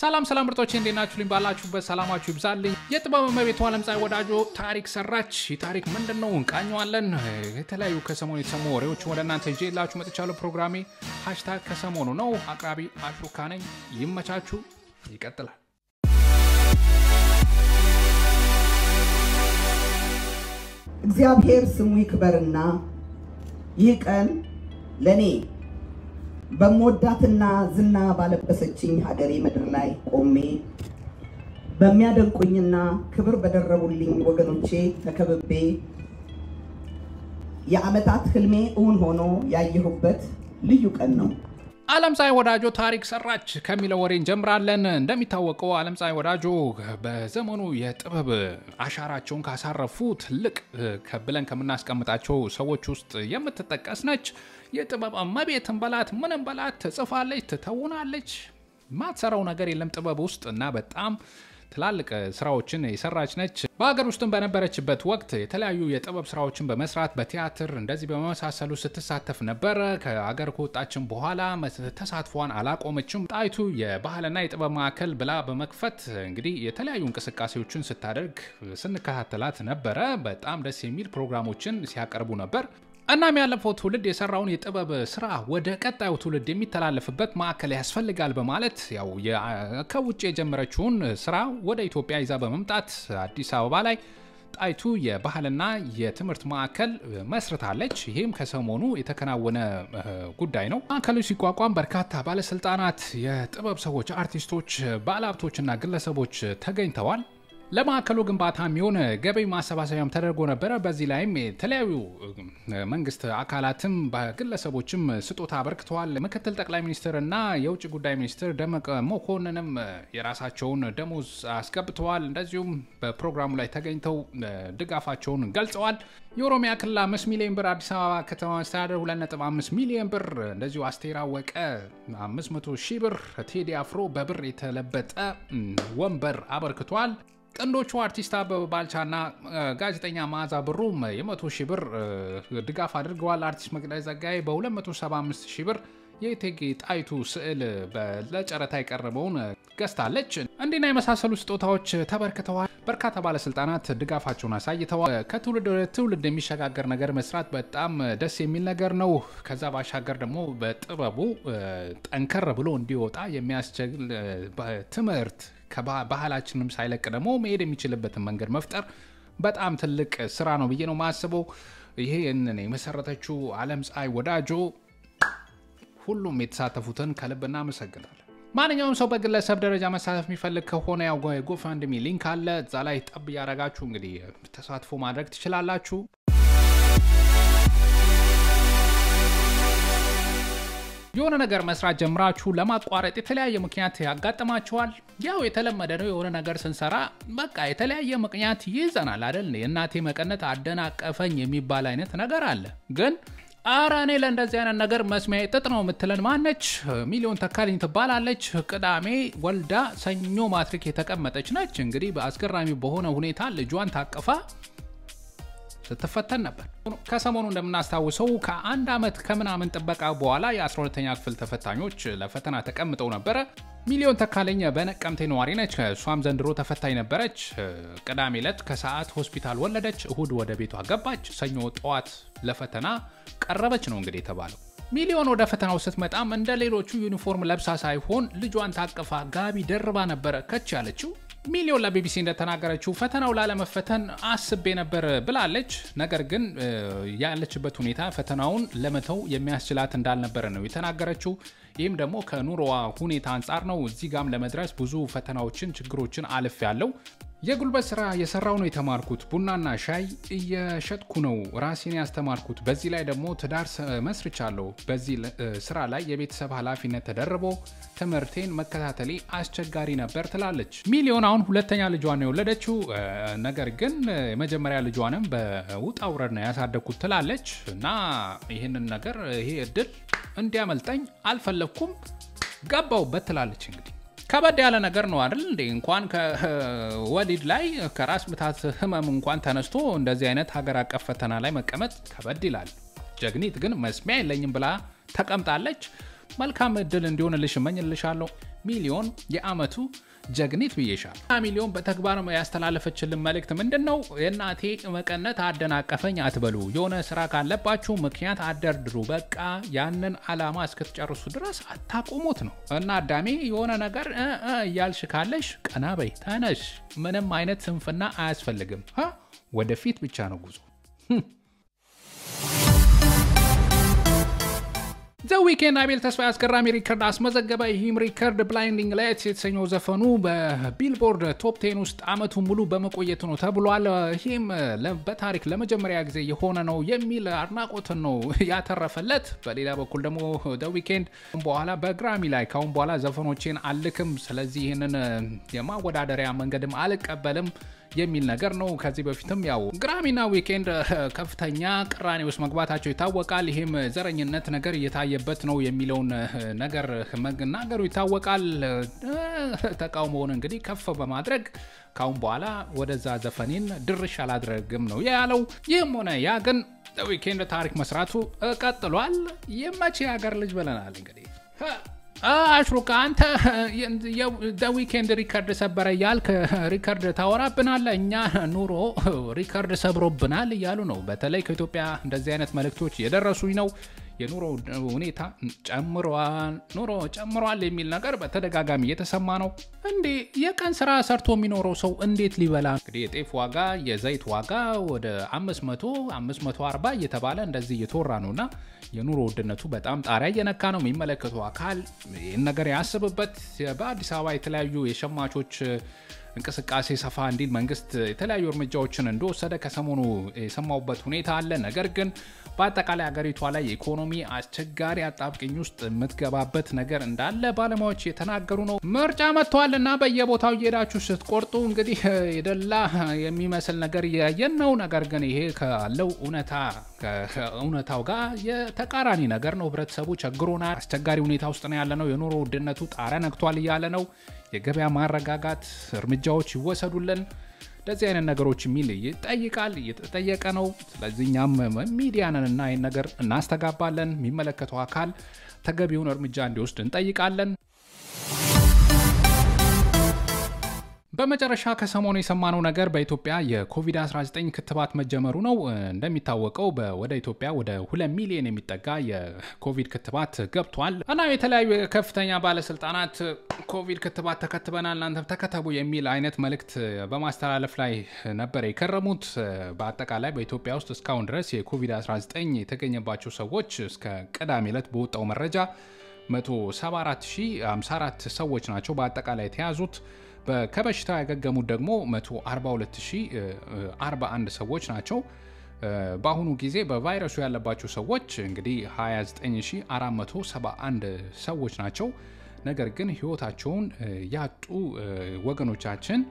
ሰላም ሰላም ምርጦች እንዴት ናችሁልኝ? ባላችሁበት ሰላማችሁ ይብዛልኝ። የጥበብ እመቤቷ ዓለምፀሐይ ወዳጆ ታሪክ ሰራች። ይህ ታሪክ ምንድን ነው? እንቃኘዋለን። የተለያዩ ከሰሞኑ የተሰሙ ወሬዎች ወደ እናንተ ይዤላችሁ መጥቻለሁ። ፕሮግራሜ ሃሽታግ ከሰሞኑ ነው። አቅራቢ አሽሩካ ነኝ። ይመቻችሁ። ይቀጥላል። እግዚአብሔር ስሙ ይክበርና ይህ ቀን ለእኔ በምወዳትና ዝና ባለበሰችኝ ሀገሬ ምድር ላይ ቆሜ በሚያደንቁኝና ክብር በደረቡልኝ ወገኖቼ ተከብቤ የዓመታት ህልሜ እውን ሆኖ ያየሁበት ልዩ ቀን ነው። ዓለምፀሐይ ወዳጆ ታሪክ ሰራች ከሚለው ወሬ እንጀምራለን። እንደሚታወቀው ዓለምፀሐይ ወዳጆ በዘመኑ የጥበብ አሻራቸውን ካሳረፉ ትልቅ ብለን ከምናስቀምጣቸው ሰዎች ውስጥ የምትጠቀስ ነች። የጥበብ እመቤትን በላት ምንም በላት ትጽፋለች፣ ትተውናለች። ማትሰራው ነገር የለም ጥበብ ውስጥ እና በጣም ትላልቅ ስራዎችን የሰራች ነች። በሀገር ውስጥም በነበረችበት ወቅት የተለያዩ የጥበብ ስራዎችን በመስራት በቲያትር እንደዚህ በመሳሰሉ ስትሳተፍ ነበረ። ከሀገር ከወጣችን በኋላ ተሳትፏን አላቆመችም። ጣይቱ የባህልና የጥበብ ማዕከል ብላ በመክፈት እንግዲህ የተለያዩ እንቅስቃሴዎችን ስታደርግ ስንከታተላት ነበረ። በጣም ደስ የሚል ፕሮግራሞችን ሲያቀርቡ ነበር። እናም ያለፈው ትውልድ የሰራውን የጥበብ ስራ ወደ ቀጣዩ ትውልድ የሚተላለፍበት ማዕከል ያስፈልጋል በማለት ያው ከውጭ የጀመረችውን ስራ ወደ ኢትዮጵያ ይዛ በመምጣት አዲስ አበባ ላይ ጣይቱ የባህልና የትምህርት ማዕከል መስርታለች። ይህም ከሰሞኑ የተከናወነ ጉዳይ ነው። ማዕከሉ ሲቋቋም በርካታ ባለስልጣናት፣ የጥበብ ሰዎች፣ አርቲስቶች፣ ባለሀብቶችና ግለሰቦች ተገኝተዋል። ለማዕከሉ ግንባታ የሚሆን ገቢ ማሰባሰቢያም ተደርጎ ነበረ። በዚህ ላይም የተለያዩ መንግስት አካላትም በግለሰቦችም ስጦታ አበርክተዋል። ምክትል ጠቅላይ ሚኒስትር እና የውጭ ጉዳይ ሚኒስትር ደመቀ መኮንንም የራሳቸውን ደሞዝ አስገብተዋል። እንደዚሁም በፕሮግራሙ ላይ ተገኝተው ድጋፋቸውን ገልጸዋል። የኦሮሚያ ክልል አምስት ሚሊዮን ብር፣ አዲስ አበባ ከተማ አስተዳደር 2.5 ሚሊዮን ብር፣ እንደዚሁ አስቴር አወቀ 500 ሺህ ብር፣ ቴዲ አፍሮ በብር የተለበጠ ወንበር አበርክቷል። ጥንዶቹ አርቲስት አበበ ባልቻና ጋዜጠኛ መዓዛ ብሩም የ100 ሺህ ብር ድጋፍ አድርገዋል። አርቲስት መቅደስ ጸጋዬ በ275 ሺህ ብር የእቴጌ ጣይቱ ስዕል ለጨረታ የቀረበውን ገዝታለች። እንዲና የመሳሰሉ ስጦታዎች ተበርክተዋል። በርካታ ባለስልጣናት ድጋፋቸውን አሳይተዋል። ከትውልድ ወደ ትውልድ የሚሸጋገር ነገር መስራት በጣም ደስ የሚል ነገር ነው። ከዛ ባሻገር ደግሞ በጥበቡ ጠንከር ብሎ እንዲወጣ የሚያስችል ትምህርት ከባህላችንም ሳይለቅ ደግሞ መሄድ የሚችልበትን መንገድ መፍጠር በጣም ትልቅ ስራ ነው ብዬ ነው ማስበው። ይሄንን የመሰረተችው ዓለምፀሐይ ወዳጆ ሁሉም የተሳተፉትን ከልብ እናመሰግናለን። ማንኛውም ሰው በግለሰብ ደረጃ መሳተፍ የሚፈልግ ከሆነ ያው ጎፋንድሚ ሊንክ አለ። እዛ ላይ ጠብ እያደረጋችሁ እንግዲህ ተሳትፎ ማድረግ ትችላላችሁ። የሆነ ነገር መስራት ጀምራችሁ ለማቋረጥ የተለያየ ምክንያት ያጋጥማችኋል። ያው የተለመደ ነው። የሆነ ነገር ስንሰራ በቃ የተለያየ ምክንያት ይይዘናል አይደል? የእናቴ መቀነት አደናቀፈኝ የሚባል አይነት ነገር አለ። ግን አረ እኔ ለእንደዚህ አይነት ነገር መስሚያ ጥጥ ነው የምትለን ማነች? ሚሊዮን ተካልኝ ትባላለች። ቅዳሜ ወልዳ ሰኞ ማትሪክ የተቀመጠች ነች። እንግዲህ በአስገራሚ በሆነ ሁኔታ ልጇን ታቅፋ ስትፈተን ነበር። ከሰሞኑ እንደምናስታውሰው ከአንድ ዓመት ከምናምን ጥበቃ በኋላ የ12ተኛ ክፍል ተፈታኞች ለፈተና ተቀምጠው ነበረ። ሚሊዮን ተካለኝ በነቀምቴ ነዋሪ ነች። እሷም ዘንድሮ ተፈታኝ ነበረች። ቅዳሜ ዕለት ከሰዓት ሆስፒታል ወለደች። እሁድ ወደ ቤቷ ገባች። ሰኞ ጠዋት ለፈተና ቀረበች ነው እንግዲህ የተባለው። ሚሊዮን ወደ ፈተናው ስትመጣም እንደ ሌሎቹ ዩኒፎርም ለብሳ ሳይሆን ልጇን ታቅፋ ጋቢ ደርባ ነበረ ከች ያለችው። ሚሊዮን ለቢቢሲ እንደተናገረችው ፈተናው ላለመፈተን አስቤ ነበር ብላለች። ነገር ግን ያለችበት ሁኔታ ፈተናውን ለመተው የሚያስችላት እንዳልነበረ ነው የተናገረችው። ይህም ደግሞ ከኑሮዋ ሁኔታ አንጻር ነው። እዚህ ጋም ለመድረስ ብዙ ፈተናዎችን፣ ችግሮችን አልፍ ያለው የጉልበት ስራ የሰራው ነው የተማርኩት። ቡናና ሻይ እየሸጥኩ ነው ራሴን ያስተማርኩት። በዚህ ላይ ደግሞ ትዳር መስርቻለሁ። በዚህ ስራ ላይ የቤተሰብ ኃላፊነት ተደርቦ ትምህርቴን መከታተሌ አስቸጋሪ ነበር ትላለች። ሚሊዮን አሁን ሁለተኛ ልጇን የወለደችው ነገር ግን የመጀመሪያ ልጇንም በውጣ ውረድ ነው ያሳደግኩት ትላለች። እና ይህንን ነገር ይሄ እድል እንዲያመልጠኝ አልፈለግኩም፣ ገባውበት ትላለች እንግዲህ ከበድ ያለ ነገር ነው አይደል እንዴ? እንኳን ከወሊድ ላይ ከራስ ምታት ህመም እንኳን ተነስቶ እንደዚህ አይነት ሀገር አቀፍ ፈተና ላይ መቀመጥ ከበድ ይላል። ጀግኒት ግን መስሚያ የለኝም ብላ ተቀምጣለች። መልካም እድል እንዲሆንልሽ እመኝልሻለሁ። ሚሊዮን የአመቱ ጀግኒት ብዬሻል። ሚሊዮን በተግባር ያስተላለፈችልን መልእክት ምንድን ነው? የእናቴ መቀነት አደናቀፈኝ አትበሉ። የሆነ ስራ ካለባችሁ ምክንያት አደርድሩ። በቃ ያንን አላማ እስክትጨርሱ ድረስ አታቆሙት ነው እና አዳሜ የሆነ ነገር እያልሽ ካለሽ ቀና በይ፣ ተነሽ። ምንም አይነት ስንፍና አያስፈልግም። ወደፊት ብቻ ነው ጉዞ። ዘ ዊኬንድ አቤል ተስፋ አስገራሚ ሪከርድ አስመዘገበ። ይህም ሪከርድ ብላይንዲንግ ላይትስ የተሰኘው ዘፈኑ በቢልቦርድ ቶፕ ቴን ውስጥ አመቱን ሙሉ በመቆየቱ ነው ተብሏል። ይህም በታሪክ ለመጀመሪያ ጊዜ የሆነ ነው የሚል አድናቆትን ነው ያተረፈለት። በሌላ በኩል ደግሞ ዘ ዊኬንድ በኋላ በግራሚ ላይ ካሁን በኋላ ዘፈኖቼን አልክም፣ ስለዚህ ይህንን የማወዳደሪያ መንገድም አልቀበልም የሚል ነገር ነው። ከዚህ በፊትም ያው ግራሚና ዊኬንድ ከፍተኛ ቅራኔ ውስጥ መግባታቸው ይታወቃል። ይህም ዘረኝነት ነገር እየታየበት ነው የሚለውን ነገር መናገሩ ይታወቃል። ተቃውሞውን እንግዲህ ከፍ በማድረግ ካሁን በኋላ ወደዛ ዘፈኔን ድርሽ አላድረግም ነው ያለው። ይህም ሆነ ያ ግን ዊኬንድ ታሪክ መስራቱ ቀጥሏል። የመቼ ሀገር ልጅ ብለናል እንግዲህ አሽሩካ አንተ ዊኬንድ ሪከርድ ሰበረ እያልክ ሪከርድ ታወራብናለ። እኛ ኑሮ ሪከርድ ሰብሮብናል እያሉ ነው። በተለይ ከኢትዮጵያ እንደዚህ አይነት መልእክቶች የደረሱኝ ነው። የኑሮ ሁኔታ ጨምሯል፣ ኑሮ ጨምሯል የሚል ነገር በተደጋጋሚ እየተሰማ ነው። እንዴ የቀን ስራ ሰርቶ የሚኖረው ሰው እንዴት ሊበላ? እንግዲህ የጤፍ ዋጋ፣ የዘይት ዋጋ ወደ 500 540 እየተባለ እንደዚህ እየተወራ ነው እና የኑሮ ውድነቱ በጣም ጣሪያ እየነካ ነው። የሚመለከተው አካል ይህን ነገር ያስብበት። በአዲስ አበባ የተለያዩ የሸማቾች እንቅስቃሴ ሰፋ እንዲል መንግስት የተለያዩ እርምጃዎችን እንደወሰደ ከሰሞኑ የሰማሁበት ሁኔታ አለ። ነገር ግን በአጠቃላይ ሀገሪቷ ላይ የኢኮኖሚ አስቸጋሪ አጣብቅኝ ውስጥ የምትገባበት ነገር እንዳለ ባለሙያዎች የተናገሩ ነው። ምርጫ መጥተዋል እና በየቦታው እየሄዳችሁ ስትቆርጡ እንግዲህ የደላ የሚመስል ነገር እያየን ነው። ነገር ግን ይሄ ካለው እውነታ ከእውነታው ጋር የተቃራኒ ነገር ነው። ህብረተሰቡ ቸግሮናል፣ አስቸጋሪ ሁኔታ ውስጥ ነው ያለ ነው። የኑሮ ውድነቱ ጣሪያ ነክቷል እያለ ነው። የገበያ ማረጋጋት እርምጃዎች ይወሰዱልን እንደዚህ አይነት ነገሮች የሚል ይጠይቃል፣ እየተጠየቀ ነው። ስለዚህ እኛም ሚዲያንን እና ይህን ነገር እናስተጋባለን። የሚመለከተው አካል ተገቢውን እርምጃ እንዲወስድ እንጠይቃለን። በመጨረሻ ከሰሞኑ የሰማነው ነገር በኢትዮጵያ የኮቪድ-19 ክትባት መጀመሩ ነው። እንደሚታወቀው ወደ ኢትዮጵያ ወደ ሁለት ሚሊዮን የሚጠጋ የኮቪድ ክትባት ገብቷል እና የተለያዩ ከፍተኛ ባለስልጣናት ኮቪድ ክትባት ተከትበናል፣ እናንተም ተከተቡ የሚል አይነት መልእክት በማስተላለፍ ላይ ነበር የከረሙት። በአጠቃላይ በኢትዮጵያ ውስጥ እስካሁን ድረስ የኮቪድ-19 የተገኘባቸው ሰዎች እስከ ቅዳሜ ዕለት በወጣው መረጃ 174054 ሰዎች ናቸው በአጠቃላይ የተያዙት። ከበሽታው ያገገሙት ደግሞ 142041 ሰዎች ናቸው። በአሁኑ ጊዜ በቫይረሱ ያለባቸው ሰዎች እንግዲህ 29471 ሰዎች ናቸው። ነገር ግን ህይወታቸውን ያጡ ወገኖቻችን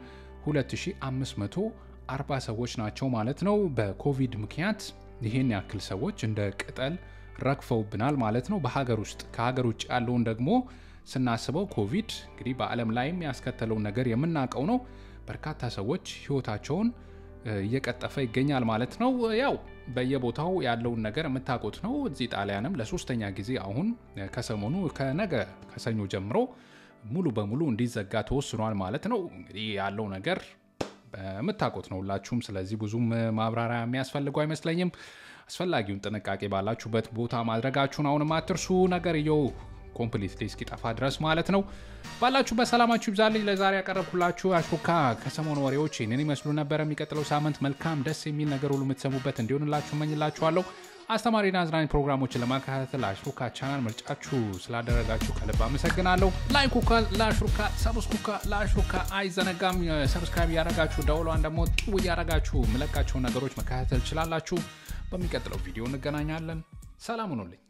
2540 ሰዎች ናቸው ማለት ነው። በኮቪድ ምክንያት ይህን ያክል ሰዎች እንደ ቅጠል ረግፈውብናል ማለት ነው በሀገር ውስጥ። ከሀገር ውጭ ያለውን ደግሞ ስናስበው ኮቪድ እንግዲህ በዓለም ላይም ያስከተለውን ነገር የምናውቀው ነው። በርካታ ሰዎች ህይወታቸውን እየቀጠፈ ይገኛል ማለት ነው። ያው በየቦታው ያለውን ነገር የምታውቁት ነው። እዚህ ጣሊያንም ለሶስተኛ ጊዜ አሁን ከሰሞኑ ከነገ ከሰኞ ጀምሮ ሙሉ በሙሉ እንዲዘጋ ተወስኗል ማለት ነው። እንግዲህ ያለው ነገር የምታውቁት ነው ሁላችሁም። ስለዚህ ብዙም ማብራሪያ የሚያስፈልገው አይመስለኝም። አስፈላጊውን ጥንቃቄ ባላችሁበት ቦታ ማድረጋችሁን አሁንም አትርሱ። ነገርየው ኮምፕሊትሊ እስኪጠፋ ድረስ ማለት ነው። ባላችሁበት ሰላማችሁ ይብዛልኝ። ለዛሬ ያቀረብኩላችሁ አሽሩካ ከሰሞኑ ወሬዎች ይህንን ይመስሉ ነበር። የሚቀጥለው ሳምንት መልካም ደስ የሚል ነገር ሁሉ የምትሰሙበት እንዲሆንላችሁ እመኝላችኋለሁ። አስተማሪና አዝናኝ ፕሮግራሞችን ለማከታተል አሽሩካ ቻናል ምርጫችሁ ስላደረጋችሁ ከልብ አመሰግናለሁ። ላይኩካ ለአሽሩካ፣ ሰብስኩካ ለአሽሩካ አይዘነጋም። ሰብስክራይብ እያረጋችሁ ደውሏን ደግሞ ጥው እያረጋችሁ የምለቃቸውን ነገሮች መከታተል ትችላላችሁ። በሚቀጥለው ቪዲዮ እንገናኛለን። ሰላም ሁኑልኝ።